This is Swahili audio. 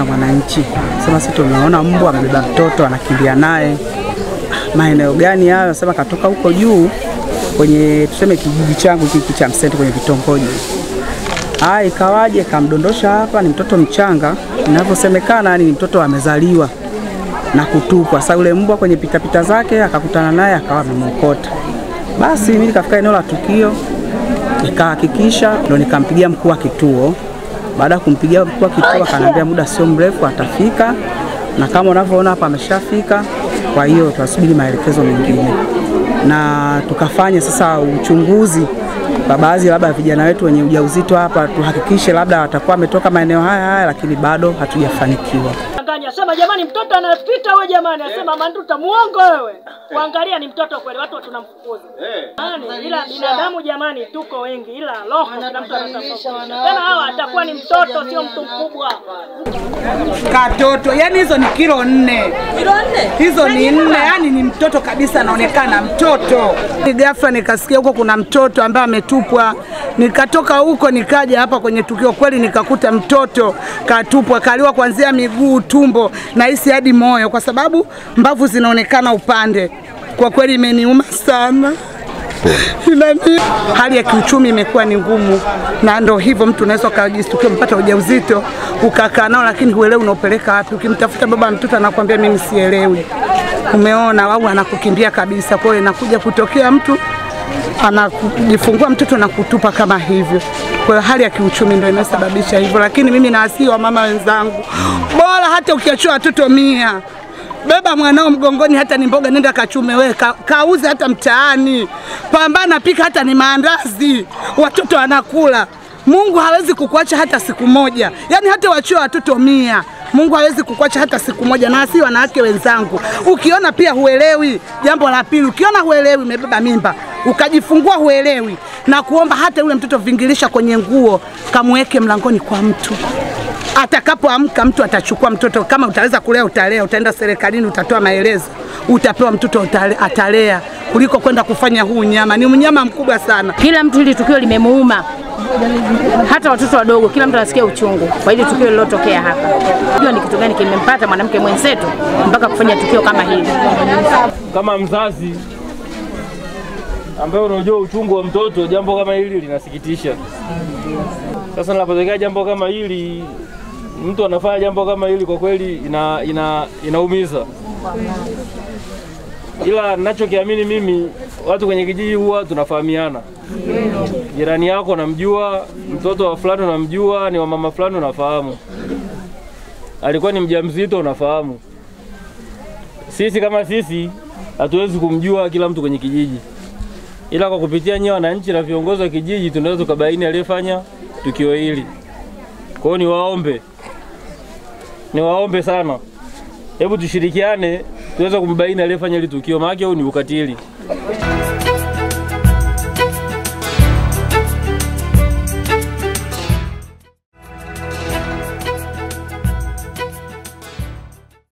na mwananchi, sema sisi tumeona mbwa amebeba mtoto anakimbia naye. Maeneo gani hayo? Sema katoka huko juu kwenye tuseme kijiji changu hiki cha Msenti kwenye vitongoji. Ah, ikawaje kamdondosha hapa, ni mtoto mchanga, inavyosemekana yani ni mtoto amezaliwa na kutupwa. Sasa yule mbwa kwenye pitapita zake akakutana naye akawa amemwokota. Basi mimi nikafika eneo la tukio nikahakikisha, ndo nikampigia mkuu wa kituo. Baada ya kumpigia mkuu wa kituo, akaniambia muda sio mrefu atafika, na kama unavyoona hapa ameshafika. Kwa hiyo tunasubiri maelekezo mengine, na tukafanya sasa uchunguzi kwa baadhi labda vijana wetu wenye ujauzito hapa, tuhakikishe labda watakuwa wametoka maeneo haya haya, lakini bado hatujafanikiwa. Danganya, sema jamani, mtoto anapita wewe jamani, asema manduta muongo wewe. Kuangalia ni mtoto kweli, watu tunamfukuza. Yaani ila binadamu jamani, tuko wengi, ila roho kila mtu anatofauti. Tena hawa atakuwa ni mtoto, sio mtu mkubwa. Katoto yani hizo ni kilo nne, hizo ni nne, yani ni mtoto kabisa, anaonekana mtoto. Ghafla nikasikia huko kuna mtoto ambaye ametupwa, nikatoka huko nikaja hapa kwenye tukio, kweli nikakuta mtoto katupwa, kaliwa kuanzia miguu, tumbo na hisi hadi moyo, kwa sababu mbavu zinaonekana upande. Kwa kweli imeniuma sana. Inani, hali ya kiuchumi imekuwa ni ngumu, na ndo hivyo mtu unaweza ukajistukia umepata ujauzito ukakaa nao, lakini huelewi unaopeleka wapi. Ukimtafuta baba mtoto anakuambia mimi sielewi, umeona, au anakukimbia kabisa. Kwa hiyo inakuja kutokea mtu anajifungua mtoto na kutupa kama hivyo. Kwa hiyo hali ya kiuchumi ndio inasababisha hivyo, lakini mimi nawasihi wa mama wenzangu, bora hata ukiachua watoto mia beba mwanao mgongoni, hata ni mboga nenda kachume wewe, ka, kauze hata mtaani, pambana, pika hata ni maandazi, watoto wanakula. Mungu hawezi kukuacha hata siku moja, yaani hata wachue watoto mia Mungu hawezi kukuacha hata siku moja. Na si wanawake wenzangu, ukiona pia huelewi, jambo la pili, ukiona huelewi, umebeba mimba ukajifungua huelewi, na kuomba hata yule mtoto vingilisha kwenye nguo, kamweke mlangoni kwa mtu atakapoamka mtu atachukua mtoto. Kama utaweza kulea utalea, utaenda serikalini utatoa maelezo, utapewa mtoto utale, atalea kuliko kwenda kufanya huu unyama. Ni unyama mkubwa sana. Kila mtu hili tukio limemuuma, hata watoto wadogo, kila mtu anasikia uchungu kwa hili tukio lililotokea hapa. Jua ni kitu gani kimempata mwanamke mwenzetu mpaka kufanya tukio kama hili. Kama mzazi ambaye unajua uchungu wa mtoto, jambo kama hili linasikitisha. Sasa linapotokea jambo kama hili, mtu anafanya jambo kama hili, kwa kweli ina, ina, inaumiza. Ila ninachokiamini mimi, watu kwenye kijiji huwa tunafahamiana. Jirani yako unamjua, mtoto wa fulani unamjua, ni wa mama fulani unafahamu, alikuwa ni mjamzito unafahamu. Sisi kama sisi hatuwezi kumjua kila mtu kwenye kijiji, ila kwa kupitia nyewe wananchi na viongozi wa kijiji tunaweza tukabaini aliyefanya tukio hili. Kwa hiyo niwaombe, niwaombe sana, hebu tushirikiane tuweze kumbaini aliyefanya hili tukio, maana huu ni ukatili.